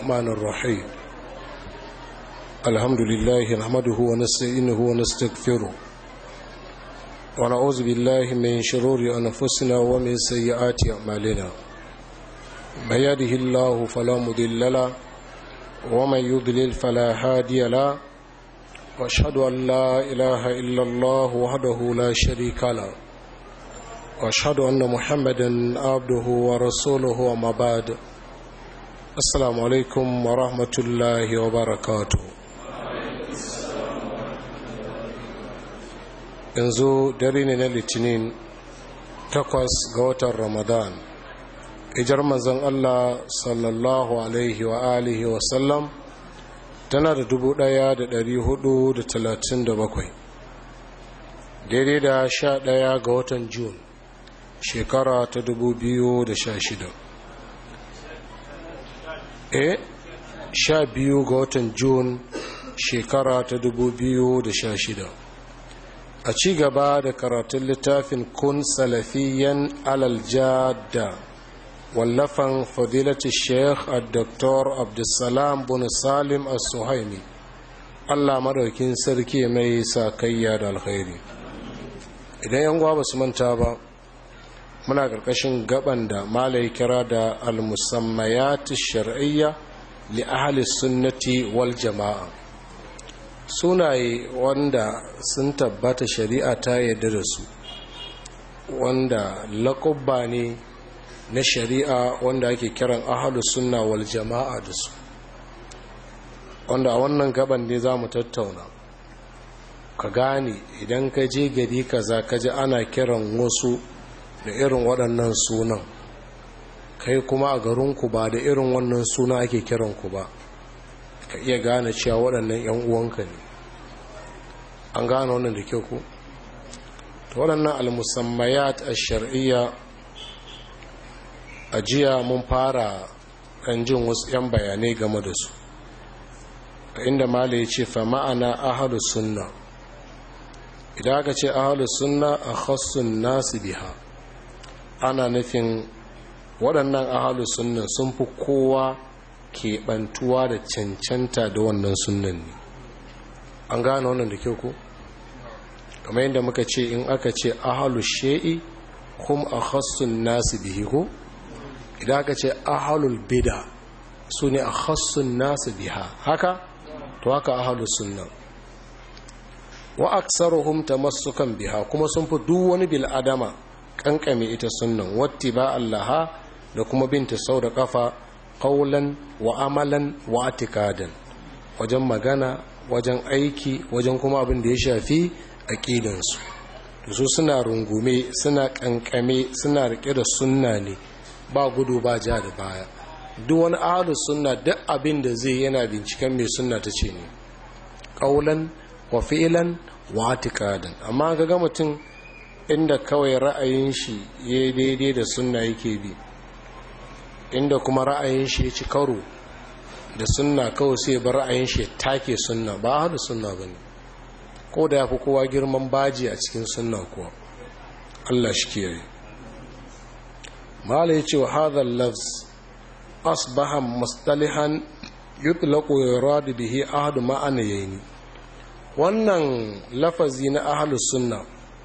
الرحمن الرحيم الحمد لله نحمده ونستعينه ونستغفره ونعوذ بالله من شرور أنفسنا ومن سيئات أعمالنا من يهده الله فلا مضل له ومن يضلل فلا هادي له واشهد ان لا اله الا الله وحده لا شريك له واشهد ان محمدا عبده ورسوله وما بعد السلام عليكم ورحمه الله وبركاته yanzu dare ne na litinin takwas ga watan ramadan ijar manzon allah sallallahu alaihi wa alihi wasallam tana da dubu ɗaya da dari hudu da talatin da bakwai daidai da sha ɗaya ga watan Jun shekara ta dubu biyu da sha shida e sha biyu ga watan Jun shekara ta dubu biyu da sha shida a ci gaba da karatun littafin kun salafiyan alaljada wallafan fadilati sheikh al-doktor abdulsalam bin salim al-suhaimi allah maraukin sarki mai sakayya da alkhairi idan yan gwa su manta ba muna karkashin gaban da malai kira da al-musammayat shar'iyya li ahli sunnati wal jama'a sunaye wanda sun tabbata shari'a ta yarda da su wanda laƙubba ne na shari'a wanda ake kiran ahalu sunna wal jama'a da su wanda a wannan gaban ne za mu tattauna ka gane idan ka je gari kaza ka ji ana kiran wasu da irin waɗannan sunan kai kuma a garinku ba da irin wannan suna ake kiranku ba ka iya gane cewa waɗannan 'yan uwanka ne an gane wannan da kyau ku waɗannan almusammayat a shari'iyya a jiya mun fara ɗan jin wasu 'yan bayanai game da su inda mala ya ce fa ma'ana ahalu sunna idan aka ce ahalu sunna a khassun nasu biha ana nufin waɗannan ahalu sunna sun fi kowa keɓantuwa da cancanta da wannan sunnan ne an gane wannan da kyau ko kamar yadda muka ce in aka ce ahalu she'i kuma a khassun nasu bihi ko idan aka ce ahalul bida su ne a hassun nasu biha haka to haka ahalus sunna wa aksaruhum tamassukan biha kuma sun fi duk wani bil'adama kankame ita sunnan watti ba allaha da kuma binta sau da kafa qaulan wa amalan wa atikadan wajen magana wajen aiki wajen kuma abin da ya shafi aqidansu su suna rungume suna kankame suna rike da sunna ne ba gudu ba ja da baya duk wani ahalus sunna duk abin da zai yana binciken mai sunna ta ce ne ƙaulan wa fi'ilan wa atikadan amma ga ga mutum inda kawai ra'ayin shi ya daidai da sunna yake bi inda kuma ra'ayin shi ya ci karo da sunna kawai sai bar ra'ayin shi take sunna ba ahalus sunna ba ne ko da ya fi kowa girman baji a cikin sunna kuwa Allah shi kiyaye mala ya ce wa hadhal lafz asbaha mustalihan yutlaqu yurad bihi ahad ma'anayaini wannan lafazi na ahlus sunna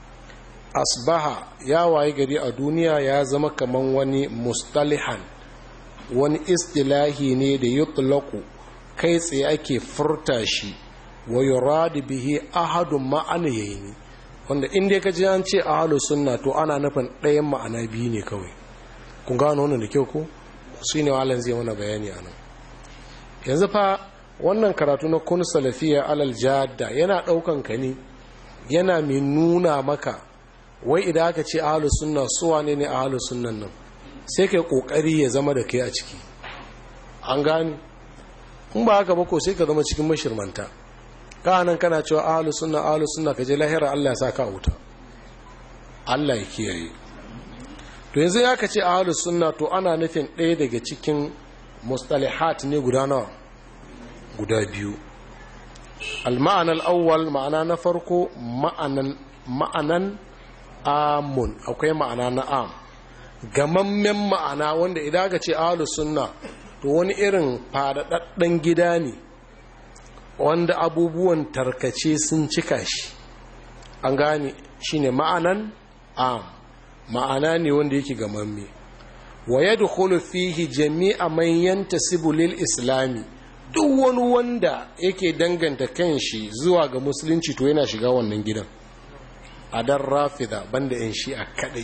asbaha ya waye gari a duniya ya zama kaman wani mustalihan wani istilahi ne da yutlaqu kai tsaye ake furta shi wa yurad bihi ahad ma'anayaini wanda inda ka ji an ce ahlus sunna to ana nufin ɗayan ma'ana biyu ne kawai kun gano wannan da kyau ko shi ne walan zai mana bayani a nan yanzu fa wannan karatu na kun salafiya alal jadda yana ɗaukan ka ne yana mai nuna maka wai idan aka ce ahalus sunna suwa ne ne ahalus sunnan nan sai kai kokari ya zama da kai a ciki an gani in ba haka ba ko sai ka zama cikin mashirmanta ka nan kana cewa ahalus sunna ahalus sunna ka je lahira Allah ya sa ka wuta Allah ya kiyaye to yanzu ya kace ahlus sunna to ana nufin ɗaya daga cikin mustalihat ne guda nawa guda biyu al-ma'ana al-awwal ma'ana na farko ma'anan ma'anan amun akwai ma'ana na am gamammen ma'ana wanda idan ka ce ahlus sunna to wani irin faɗaɗɗen gida ne wanda abubuwan tarkace sun cika shi an gane shi ne ma'anan am ma'ana ne wanda yake gamamme wa ya fihi jami'a man yantasibu lil islami duk wani wanda yake danganta kanshi zuwa ga musulunci to yana shiga wannan gidan a dan rafida banda yan shi'a kadai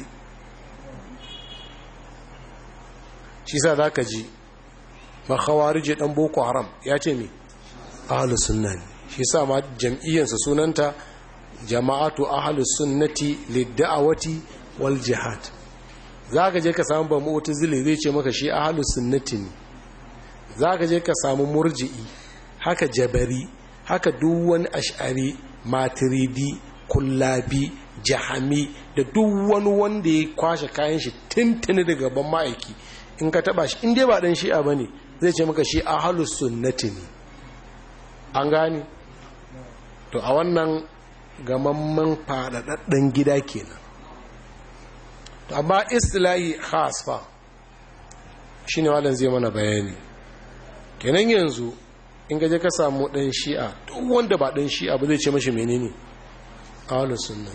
shi sa za ka ji makhawarije dan boko haram ya ce me ahlus sunna ne shi sa ma jam'iyyarsa sunanta jama'atu ahlus sunnati lid-da'awati wal jihad zaka je ka samu ba mu'tazili zai ce maka shi ahlus sunnati ne zaka je ka samu murji'i haka jabari haka duk wani ash'ari maturidi kullabi jahami da duk wani wanda ya kwashe kayan shi tintini daga ban ma'aiki in ka taba shi in dai ba dan shi'a bane zai ce maka shi ahlus sunnati ne an gani to a wannan gamamman fadadadden gida kenan to amma istilahi khas fa shine wannan zai mana bayani kenan yanzu in gaje ka samu dan shi'a duk wanda ba dan shi'a ba zai ce mashi menene ahlus sunna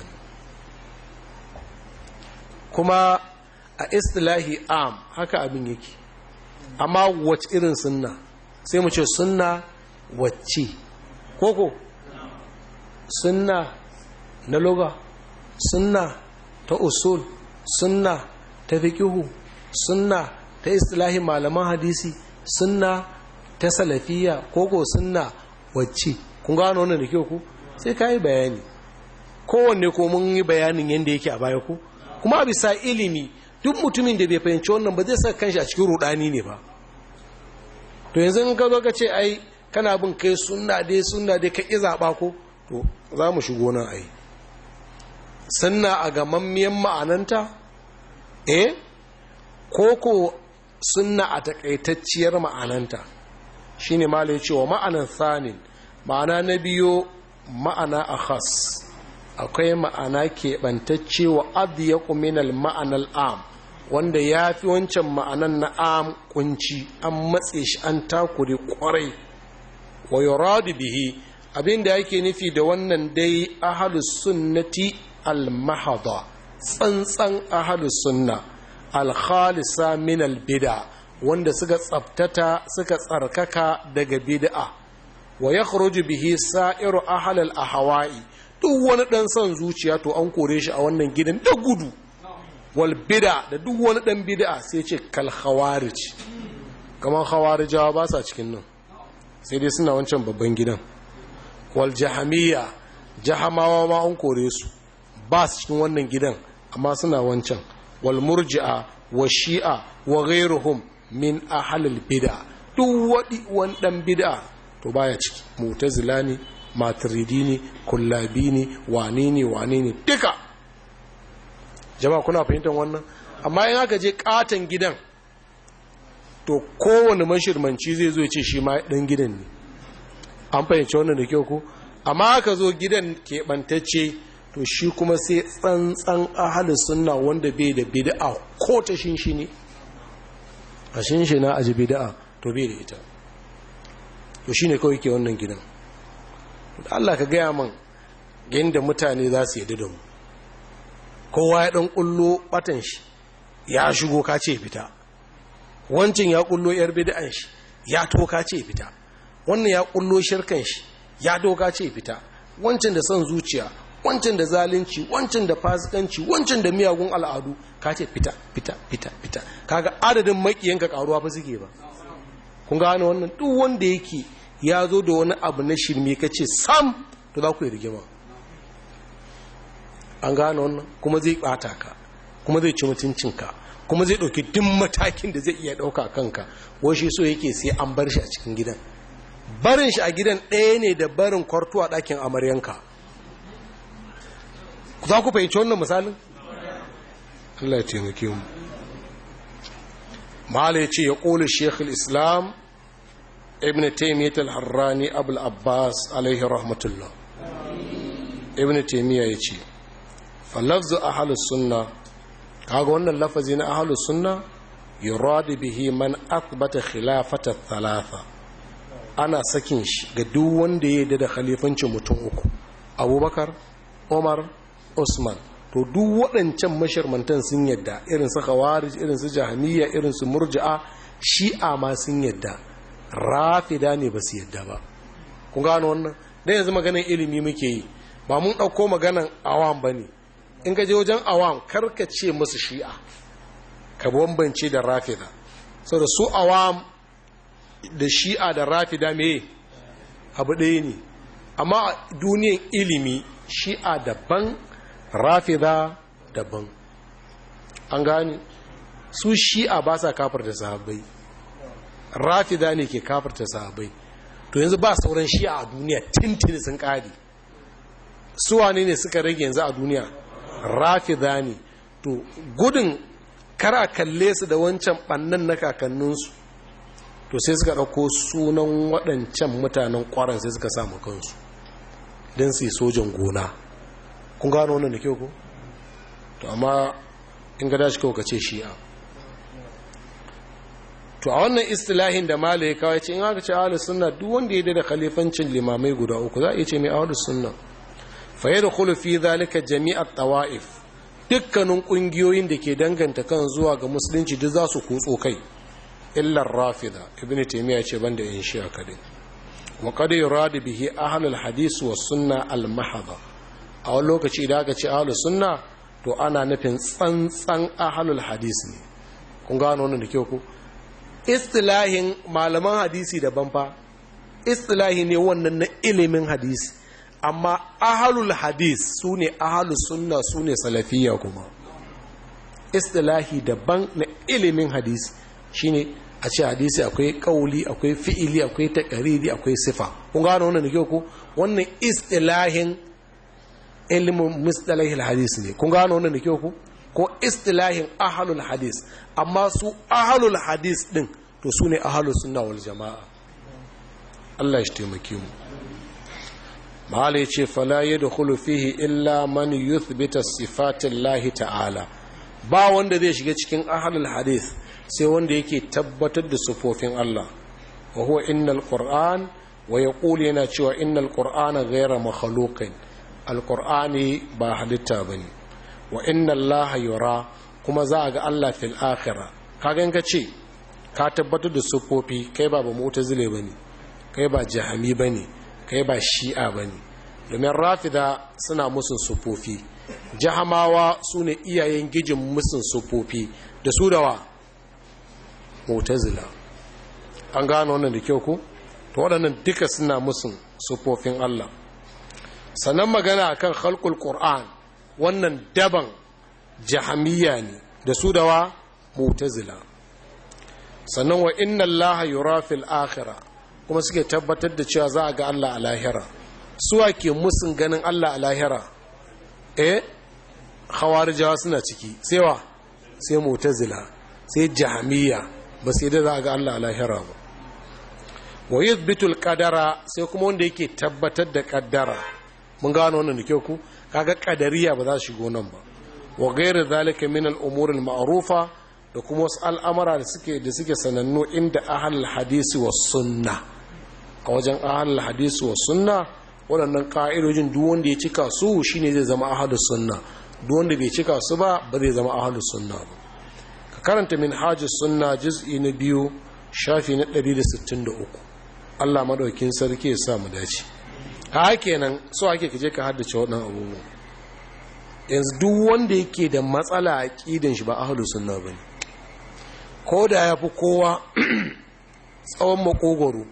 kuma a istilahi am haka abin yake amma wacce irin sunna sai mu ce sunna wacce koko sunna na loga sunna ta usul sunna ta fiqihu sunna ta istilahi malaman hadisi sunna ta salafiya koko sunna wacce kun gano wannan da kyau ku sai ka yi bayani kowanne ko mun yi bayanin yadda yake a baya ku kuma bisa ilimi duk mutumin da bai fahimci wannan ba zai saka kanshi a cikin rudani ne ba to yanzu in ka zo ka ce ai kana bin kai sunna dai sunna dai ka ƙi zaɓa ko to za mu shigo nan ai sunna a gamammiyan ma'ananta eh ko ko sunna a takaitacciyar ma'ananta shine malai cewa ma'anan thanin ma'ana na biyo ma'ana a khas akwai ma'ana keɓantacce wa adiyaku minal ma'anal am wanda ya fi wancan ma'anan na am kunci an matse shi an takure kwarai wa yuradu bihi abinda yake nufi da wannan dai ahalus sunnati al-mahada tsantsan ahalus sunna al-khalisa min al-bid'a wanda suka tsabtata suka tsarkaka daga bid'a wa yakhruju bihi sa'iru ahal al-ahwa'i duk wani dan son zuciya to an kore shi a wannan gidan da gudu wal bid'a da duk wani dan bid'a sai ce kal khawarij kaman khawarijawa ba sa cikin nan sai dai suna wancan babban gidan wal jahamiyya jahamawa ma an kore su ba su cikin wannan gidan amma suna wancan wal murji'a wa shi'a wa ghairuhum min ahlil bid'a duk wadi wani dan bid'a to baya ciki mu'tazila ne maturidi ne kullabi ne wane ne wane ne duka jama'a kuna fahimtar wannan amma in aka je katon gidan to kowane mashirmanci zai zo ya ce shi ma dan gidan ne an fahimci wannan da kyau ko amma aka zo gidan keɓantacce to shi kuma sai tsantsan ahalin sunna wanda bai da bid'a ko ta shinshi ne a shinshi na aji bid'a to bai da ita to shine kawai ke wannan gidan Allah ka gaya man yadda mutane za su yadda da mu kowa ya ɗan ƙullo ɓatan shi ya shigo ka ce fita wancin ya ƙullo ‘yar bid'an shi ya toka ce fita wannan ya ƙullo shirkan shi ya doka ce fita wancan da son zuciya wancan da zalunci wancan da fasikanci wancan da miyagun al'adu ka ce fita fita fita fita kaga adadin makiyanka karuwa fa suke ba kun gane wannan duk wanda yake ya zo da wani abu na shirme ka ce sam to za ku yi rigima an gane wannan kuma zai bata ka kuma zai ci mutuncinka kuma zai ɗauki duk matakin da zai iya ɗauka kanka washi so yake sai an bar shi a cikin gidan barin shi a gidan ɗaya ne da barin kwarto a ɗakin amaryanka za ku fahimci wannan misalin? Allah ya taimake mu mahala ya ce ya ƙoli shekul islam ibn taimiyyat al-harrani abul abbas alaihi rahmatullah ibn taimiyya ya ce falafzu ahalus sunna kaga wannan lafazi na ahalus sunna yuradu bihi man athbata khilafata thalatha ana sakin shi ga duk wanda ya yarda da khalifancin mutum uku abubakar umar usman to duk waɗancan mashirmantan sun yadda irin su khawarij irin su jahmiya irin su murji'a shi'a ma sun yadda rafida ne ba su yadda ba kun gano wannan dan yanzu maganar ilimi muke yi ba mun ɗauko maganar awam ba ne in ka je wajen awam karka ce musu shi'a ka bambance da rafida saboda su awam da shi'a da rafida me abu ɗaya ne amma a duniyan ilimi shi'a daban rafida daban an gani su shi'a ba sa kafarta sahabbai rafida ne ke kafarta sahabbai to yanzu ba sauran shi'a a duniya tintini sun ƙari suwane ne suka rage yanzu a duniya rafida ne to gudun kara kalle su da wancan ɓannan na kakanninsu to sai suka ɗauko sunan waɗancan mutanen ƙwarar sai suka samu kansu don su yi sojan gona kun gano wannan da kyau ko to amma in ga dashi kawai ka ce shi'a to a wannan istilahin da mala ya kawai ce in aka ce ahalus sunna duk wanda ya da khalifancin limamai guda uku za a iya ce mai ahalus sunna fa yadkhulu fi zalika jami'at tawa'if dukkanin kungiyoyin da ke danganta kan zuwa ga musulunci duk za su kutso kai illar rafida ibnu taymiya ce banda yin shi'a kadai wa qad yuradu bihi ahlul hadis was sunna al mahdha a wani lokaci da aka ce ahlus sunna to ana nufin tsantsan ahlul hadis ne kun gano wannan da kyau ko istilahin malaman hadisi daban fa istilahi ne wannan na ilimin hadisi amma ahlul hadis su ne ahlus sunna su ne salafiyya kuma istilahi daban na ilimin hadisi shine a ce hadisi akwai kauli akwai fi'ili akwai takariri akwai sifa kun gano wannan da kyau ko wannan istilahin ilimin mustalahil hadis ne kun gano wannan da kyau ko ko istilahin ahlul hadis amma su ahlul hadis din to su ne ahlus sunna wal jama'a Allah shi taimake mu malai ce fala yadkhulu fihi illa man yuthbita sifatillahi ta'ala ba wanda zai shiga cikin ahlul hadis sai wanda yake tabbatar da sufofin Allah wa huwa innal qur'an wa yaqulu yana cewa innal qur'ana ghayra makhluqin alqur'ani ba halitta bane wa inna allaha yura kuma za a ga Allah fil akhirah kaga in ka ce ka tabbatar da sufofi kai ba ba mu'tazile bane kai ba jahami bane kai ba shi'a bane domin rafida suna musun sufofi jahamawa sune iyayen gijin musun sufofi da su da wa mu'tazila an gano wannan da kyau ko to waɗannan duka suna musun sufofin Allah sannan magana akan khalqul qur'an wannan daban jahamiya ne da su da wa mu'tazila sannan wa inna allaha yura fil akhirah kuma suke tabbatar da cewa za a ga Allah a lahira suwa ke musun ganin Allah a lahira eh khawarijawa suna ciki sai wa sai mu'tazila sai jahamiya ba sai da za a ga Allah a lahira ba wa yuthbitul qadara sai kuma wanda yake tabbatar da kaddara mun gano wannan da kyau ku kaga kadariya ba za su shigo nan ba wa ghairu zalika min al-umur al-ma'rufa da kuma wasu al'amara da suke da suke sanannu inda ahlul hadisi was sunna a wajen ahlul hadisi was sunna waɗannan ka'idojin duk wanda ya cika su shine zai zama ahlus sunna duk wanda bai cika su ba ba zai zama ahlus sunna ba ka karanta minhajus sunna juz'i na biyu shafi na 163 Allah madaukin sarki ya sa mu dace ha kenan so ake kaje ka haddace waɗannan abubuwa yanzu duk wanda yake da matsala a ƙidan shi ba ahlus sunna bane ko da ya fi kowa tsawon makogoro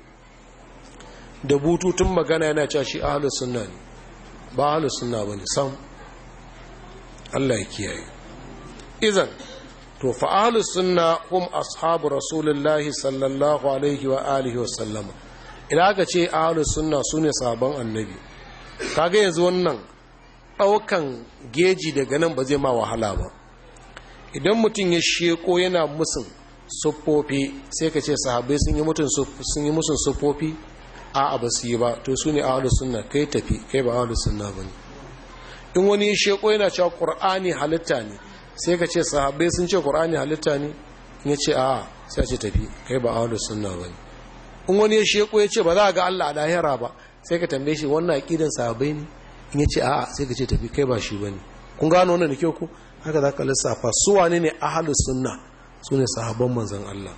da bututun magana yana cewa shi ahlus sunna ne ba ahlus sunna bane sam Allah ya kiyaye izan to fa ahlus sunna hum ashabu rasulullahi sallallahu alaihi wa alihi wa sallama idan aka ce ahlus sunna sune sahabban annabi kaga yanzu wannan daukan geji daga nan ba zai ma wahala ba idan mutum ya sheko yana musun siffofi sai ka ce sahabbai sun yi musun siffofi a ba su yi ba to su ne ahalus sunna kai tafi kai ba ahalus sunna ba ne in wani ya sheko yana cewa ƙur'ani halitta ne sai ka ce sahabbai sun ce ƙur'ani halitta ne in ya ce a sai ce tafi kai ba ahlus sunna bane in wani ya sheko ya ce ba za a ga Allah a lahira ba sai ka tambaye shi wannan aqidan sahabbai ne in ya ce a sai ka ce tafi kai ba shi bane kun gano wannan da kyau ku haka za ka lissafa su wane ne ahlus sunna su ne sahabban manzon Allah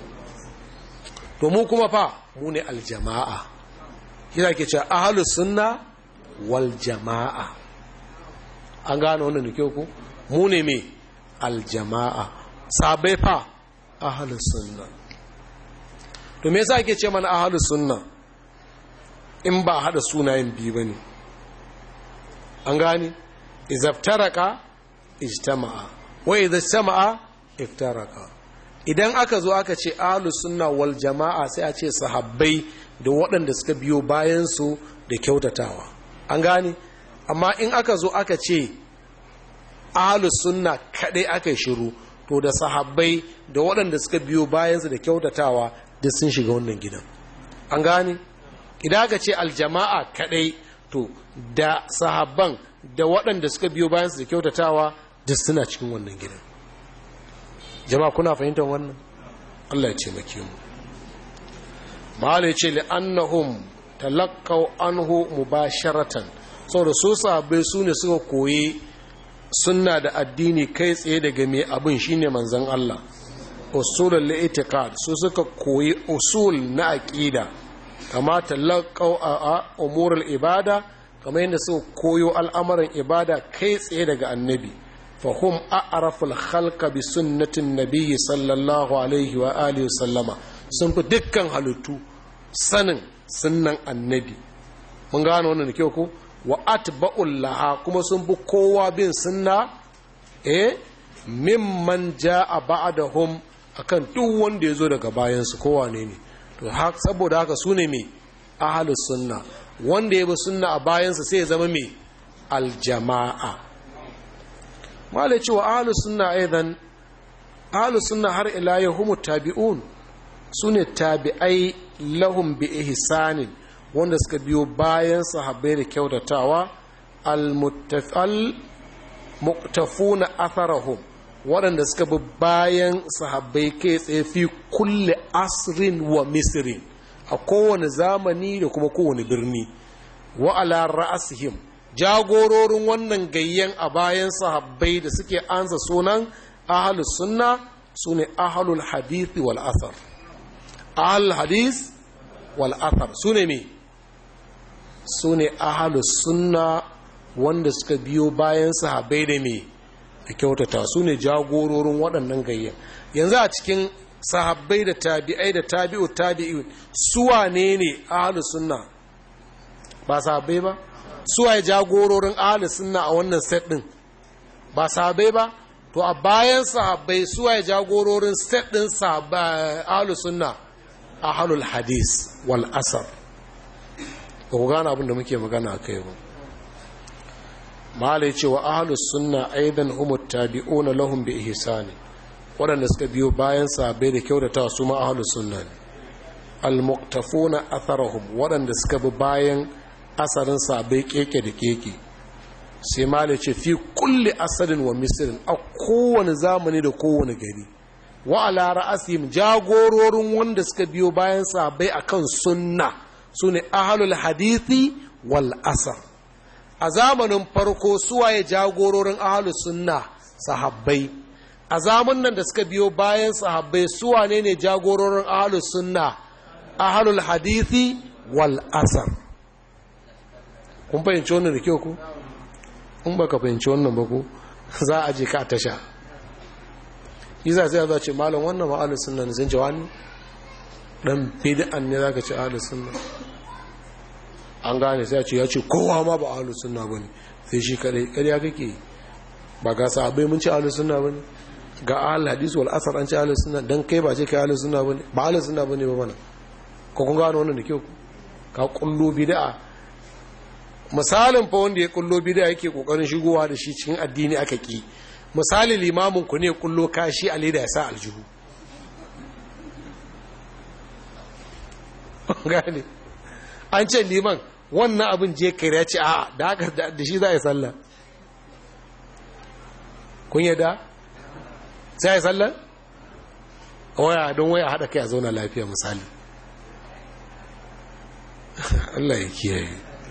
to mu kuma fa mu ne aljama'a kira ke ce ahlus sunna wal jama'a an gano wannan da kyau ku mu ne me aljama'a sabai fa ahlus sunna to me yasa ake ce mana ahlus sunna in ba hada sunayen biyu bane an gane izaftaraka ijtama'a wa idza ijtama'a iftaraka idan aka zo aka ce ahlus sunna wal jama'a sai a ce sahabbai da waɗanda suka biyo bayan su da kyautatawa an gane amma in aka zo aka ce ahlus sunna kadai aka shiru to da sahabbai da waɗanda suka biyo bayansu da kyautatawa duk sun shiga wannan gidan an gane idan aka ce aljama'a kadai to da sahabban da waɗanda suka biyo bayansu da kyautatawa duk suna cikin wannan gidan jama'a kuna fahimtar wannan Allah ya ce maki mu malai ce li'annahum talaqqaw anhu mubasharatan saboda su sahabbai su ne suka koyi sunna da addini kai tsaye daga mai abin shine manzon Allah usulul li'tiqad su suka koyi usul na aqida kama talaqaw a umurul ibada kamar yadda suka koyo al'amuran ibada kai tsaye daga annabi fahum a'raful khalqa bi sunnatin nabiyyi sallallahu alaihi wa alihi sallama sun fi dukkan halittu sanin sunnan annabi mun gano wannan da kyau ko wa atba'ul laha kuma sun bi kowa bin sunna eh mimman ja'a ba'dahum akan duk wanda yazo daga bayan su kowa ne ne to saboda haka sune me ahlus sunna wanda ya bi sunna a bayan sa sai ya zama me aljama'a malai cewa ahlus sunna aidan ahlus sunna har ila yahum tabi'un sune tabi'ai lahum bi ihsanin wanda suka biyo bayan sahabbai da kyautatawa al-muktafuna atharahum waɗanda suka bi bayan sahabbai kai tsaye fi kulle asrin wa misrin a kowane zamani da kuma kowane birni wa ala ra'asihim jagororin wannan gayyan a bayan sahabbai da suke ansa sunan ahlus sunna sune ahlul hadith wal athar ahlul hadith wal athar sune me su ne ahalus sunna wanda suka biyo bayan sahabai da me da kyautata su ne jagororin waɗannan gayyan yanzu a cikin sahabbai da tabi'ai da tabi'u tabi'u suwa ne ne ahalus sunna ba sahabbai ba suwa ya jagororin ahalus sunna a wannan set ɗin ba sahabbai ba to a bayan sahabbai suwa ya jagororin set ɗin ahalus sunna ahalul hadis wal asar ba ku gane abinda muke magana a kai ba malai cewa ahlus sunna aidan humut tabi'una lahum bi ihsani waɗanda suka biyo bayan sabai da kyautata su ma ahlus sunna ne almuqtafuna atharahum waɗanda suka bi bayan asarin sabai keke da keke sai malai ce fi kulli asarin wa misrin a kowane zamani da kowane gari wa ala ra'asihim jagororin wanda suka biyo bayan sabai akan sunna su ne ahalul hadithi wal asar a zamanin farko suwaye jagororin ahalus sunna sahabbai a zamanin da suka biyo bayan sahabbai suwane ne jagororin ahalus sunna ahalul hadithi wal asar kun fahimci wannan da kyau ku in ba ka fahimci wannan ba ku za a je ka tasha yi za a ce malam wannan ma'alus sunna ne sun ce wani dan bid'an ne zaka ci ahlus sunna an gane sai a ce ya ce kowa ma ba ahlus sunna bane sai shi kadai kariya kake ba ga sahabbai mun ci ahlus sunna bane ga ahlul hadis wal asar an ci ahlus sunna dan kai ba ce kai ahlus sunna bane ba ahlus sunna bane ba mana ko kun gano wannan da kyau ka kullu bid'a misalin fa wanda ya kullo bid'a yake kokarin shigowa da shi cikin addini aka ki misali limamin ku ne kullo kashi a leda ya sa aljihu gane an ce liman wannan abin je kai ya ce a da haka da shi za a yi sallah kun yadda sai a yi sallah waya don waya haɗa kai a zauna lafiya misali Allah ya kiyaye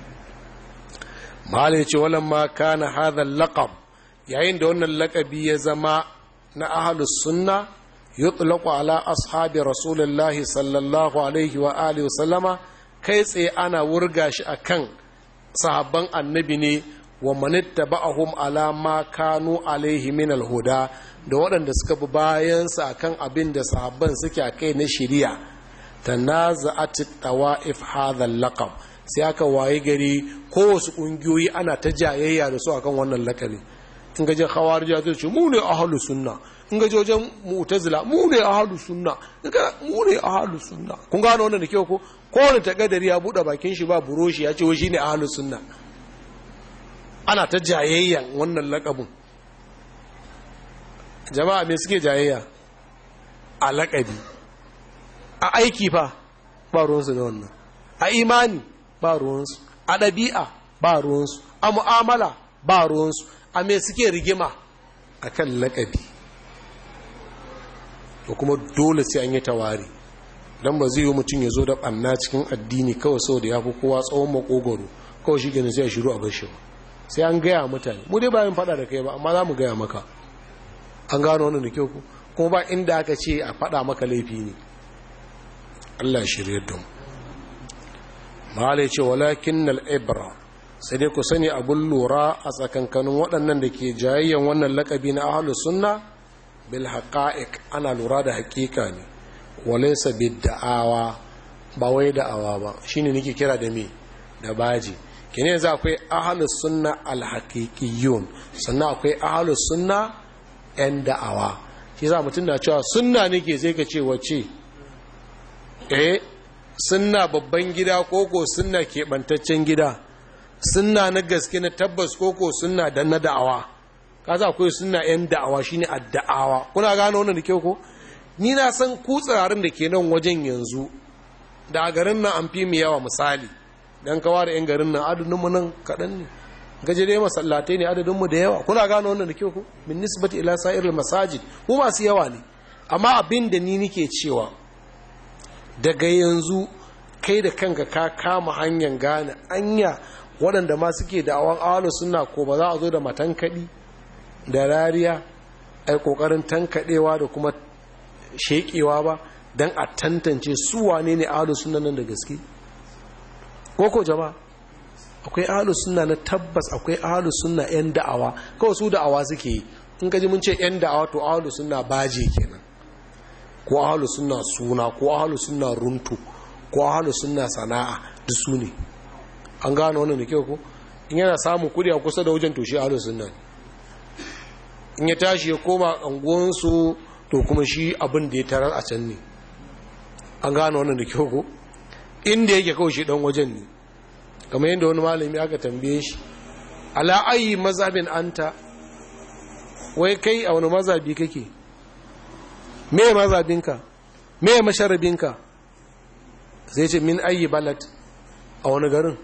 malai ce walan ma kana hadha laqab yayin da wannan laqabi ya zama na ahlus sunna yutlaqu ala ashabi rasulullahi sallallahu alaihi wa alihi wa sallama kai tsaye ana wurga shi akan sahabban annabi ne wa manittaba'ahum ala ma kanu alaihi min alhuda da waɗanda suka bi bayansa akan abin da sahabban suke a kai na shari'a tanaza'at tawa'if hadha al-laqab sai aka waye gari kowace ƙungiyoyi ana ta jayayya da su akan wannan lakabi in ga je khawarija zai ce mu ne ahlus sunna in ga wajen mu'tazila mu ne ahlus sunna in ga mu ne ahlus sunna kun gano wannan da kyau ko kowane takadari ya bude bakin shi ba buroshi ya ce wai shine ahlus sunna ana ta jayayyan wannan lakabin jama'a me suke jayayya a lakabi a aiki fa ba ruwansu da wannan a imani ba ruwansu a ɗabi'a ba ruwansu a mu'amala ba ruwansu a me suke rigima a kan lakabi da kuma dole sai an yi tawari don ba zai yi mutum ya zo da ɓanna cikin addini kawai sau da ya fi kowa tsawon makogoro kawai shi gani sai ya shiru a bashi ba sai an gaya mutane mu dai bayan fada da kai ba amma za mu gaya maka an gano wannan da kyau kuma ba inda aka ce a fada maka laifi ne Allah ya shirye da mu mahala ce walakin ibra sai dai ku sani abun lura a tsakankanin waɗannan da ke jayayyan wannan lakabi na ahlus sunna bil haqa'iq ana lura da haƙiƙa ne walaysa bid da'awa ba wai da'awa ba shine nake kira da me da baji kene yanzu akwai ahalus sunna alhaqiqiyun sannan akwai ahalus sunna yan da'awa shi za mutum na cewa sunna nake sai ka ce wace eh sunna babban gida koko sunna keɓantaccen gida sunna na gaske na tabbas koko sunna dan na da'awa kaza akwai sunna yan da'awa shine adda'awa kuna gano wannan da kyau ko ni na san ku tsirarin da ke nan wajen yanzu da a garin nan an fi mu yawa misali dan kawa da 'yan garin nan adadinmu nan kaɗan ne gaje dai masallatai ne adadinmu da yawa kuna gano wannan da kyau ku min nisbati ila sa'iril masajid mu masu yawa ne amma abin da ni nike cewa daga yanzu kai da kanka ka kama hanyar gane anya waɗanda ma suke da awon awalu suna ko ba za a zo da matankaɗi da rariya a yi ƙoƙarin tankaɗewa da kuma sheƙewa ba don a tantance su wane ne awalu suna nan da gaske koko jama'a akwai ahalus sunna na tabbas akwai ahalus sunna yan da'awa kawai su da'awa suke yi in ka ji mun ce yan da'awa to ahalus sunna baje kenan ko ahalus sunna suna ko ahalus sunna runtu ko ahalus sunna sana'a duk su ne an gano wannan da kyau ko in yana samun kudi a kusa da wajen to shi ahalus sunna in ya tashi ya koma anguwansu to kuma shi abin da ya tarar a can ne an gano wannan da kyau ko inda yake kawai shi dan wajen ne kamar yadda wani malami aka tambaye shi ala ayi mazhabin anta wai kai a wani mazhabi kake me mazhabinka me masharabinka sai ce min ayi balad a wani garin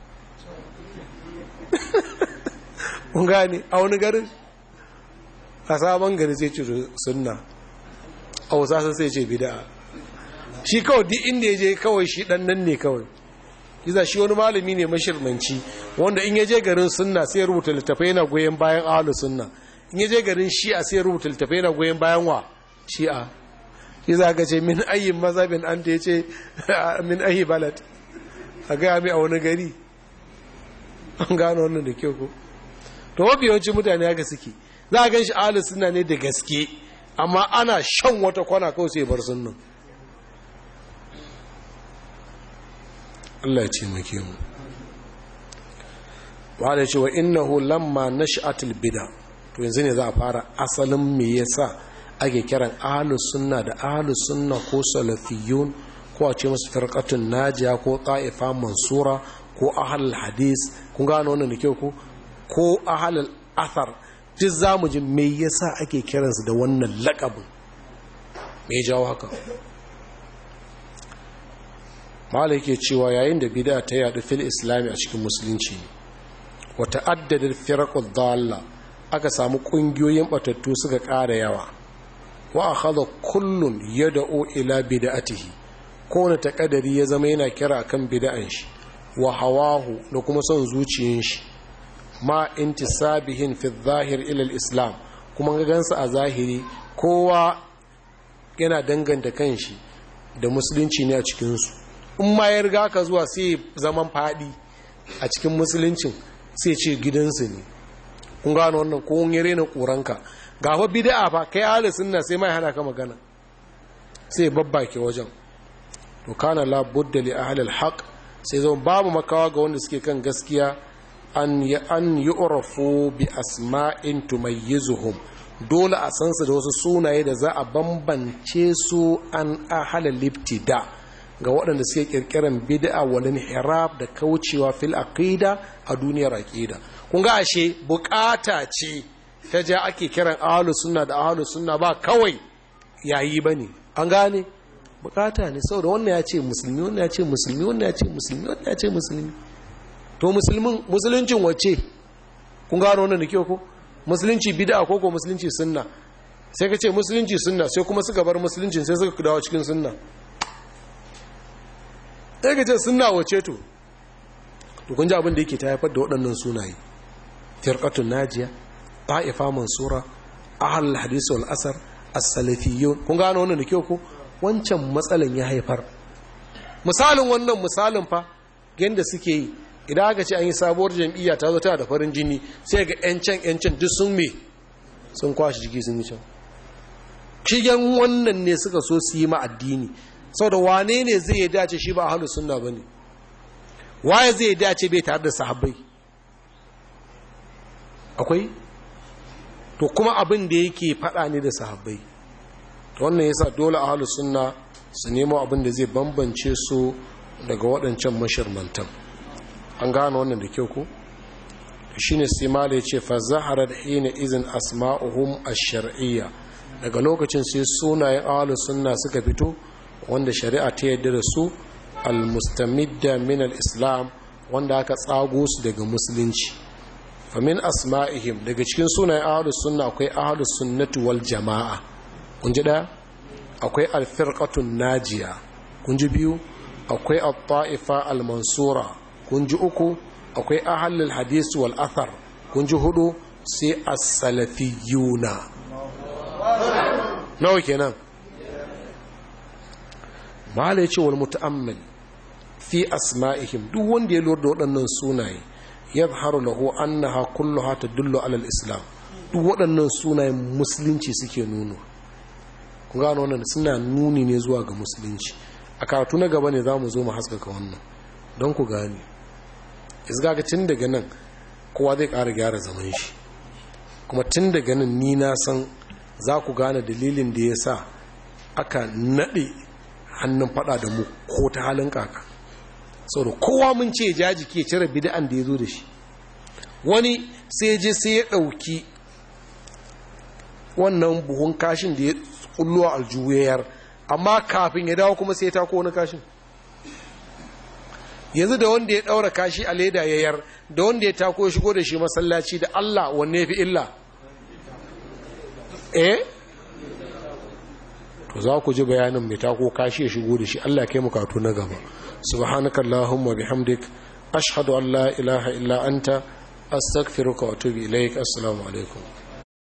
kun gane a wani garin a sabon gari sai ce sunna a wasu sai ce bida'a shi kawai duk inda ya je kawai shi dan nan ne kawai iza shi wani malami ne mashirmanci wanda in ya je garin sunna sai ya rubuta littafai yana goyon bayan ahlu sunna in ya je garin shi'a sai ya rubuta littafai yana goyon bayan wa shi'a iza ka ce min ayi mazhabin an ta yace min ayi balad a ga mai a wani gari an gano wannan da kyau ko to mafi yawancin mutane haka suke za a gan shi ahlu sunna ne da gaske amma ana shan wata kwana kawai sai bar sunnan Allah ya ce muke mu wa da cewa innahu lamma nash'atul bid'a to yanzu ne za a fara asalin me yasa ake kiran ahlus sunna da ahlus sunna ko salafiyun ko a ce musu firqatun najiya ko ta'ifa mansura ko ahlul hadis kun gano wannan da kyau ko ko ahlul athar duk zamu ji me yasa ake kiransu da wannan laqabin me jawo haka malai ke cewa yayin da bida ta yadu fil islami a cikin musulunci wata addadin firakul dalla aka samu kungiyoyin batattu suka ƙara yawa wa akhadha kullun yad'u ila bid'atihi kowane takadari ya zama yana kira kan bid'an shi wa hawahu da kuma son zuciyin shi ma intisabihin fi zahir ila islam kuma ga gansa a zahiri kowa yana danganta kanshi da musulunci ne a cikinsu in ma ya riga ka zuwa sai zaman fadi a cikin musuluncin sai ce gidansu ne kun gano wannan ko ya rena ƙuranka ga fa bid'a fa kai ahli sunna sai mai hana ka magana sai babbake wajen to kana la budda li ahli alhaq sai zama babu makawa ga wanda suke kan gaskiya an yi an yu'rafu bi asma'in tumayyizuhum dole a san su da wasu sunaye da za a bambance su an ahli libtida ga waɗanda suke kirkiran bid'a wal inhiraf da kaucewa fil aqida a duniyar aqida kun ga ashe bukata ce ta ja ake kiran ahlus sunna da ahlus sunna ba kawai yayi bane an gane bukata ne saboda wannan ya ce musulmi wannan ya ce musulmi wannan ya ce musulmi wannan ya ce musulmi to musulmin musuluncin wacce kun gano wannan da kyau ko musulunci bid'a ko ko musulunci sunna sai ka ce musulunci sunna sai kuma suka bar musuluncin sai suka dawo cikin sunna sai ka ce sunna wacce to to kun ji abin da yake ta haifar da waɗannan sunaye firqatun najiya ta'ifa mansura ahlul hadith wal asar as-salafiyyun kun gano wannan da kyau ko wancan matsalan ya haifar misalin wannan misalin fa yadda suke yi idan aka ce an yi sabuwar jam'iyya ta zo tana da farin jini sai ga 'yancan 'yancan duk sun me sun kwashe jiki sun yi can shigen wannan ne suka so su yi ma addini sau da wane ne zai yi dace shi ba a halin sunna ba ne waye zai yi dace bai tare da sahabbai akwai to kuma abin da yake faɗa ne da sahabbai wannan yasa dole a halin sunna su nemo abin da zai bambance su daga waɗancan mashirmantan an gane wannan da kyau ko shi ne sai mala ya ce fa zaharar hina izin asma'uhum ash-shar'iyya daga lokacin sai sunayen ahlus sunna suka fito wanda shari'a ta yadda da su al-mustamidda min al-islam wanda aka tsago su daga musulunci fa min asma'ihim daga cikin sunayen ahlus sunna akwai ahlus sunnati wal jama'a kun ji ɗaya akwai alfirƙatun najiya kun ji biyu akwai al-ta'ifa al-mansura kun ji uku akwai ahalul hadis wal athar kun ji hudu sai as-salafiyuna nawa kenan mala yace wal muta'ammal fi asma'ihim duk wanda ya lura da waɗannan sunaye yadhharu lahu annaha kulluha tadullu ala al-islam duk waɗannan sunayen musulunci suke nuno ku gano wannan suna nuni ne zuwa ga musulunci a karatu na gaba ne za mu zo mu haskaka wannan don ku gane isgaga tun daga nan kowa zai ƙara gyara zaman shi kuma tun daga nan ni na san za ku gane dalilin da ya sa aka naɗe hannun faɗa da mu ko ta halin kaka da kowa mun ce jaji ke cire bid'an da ya zo da shi wani sai je sai ya ɗauki wannan buhun kashin da ya kullo aljuwayar amma kafin ya dawo kuma sai ta ko wani kashin yanzu da wanda ya daura kashi a leda yayar da wanda ya tako shigo da shi masallaci da Allah wanne ya fi illa eh to za ku ji bayanin mai tako kashi ya shigo da shi Allah kai mukatu na gaba subhanakallahumma bihamdik ashhadu an la ilaha illa anta astaghfiruka wa atubu ilaik assalamu alaikum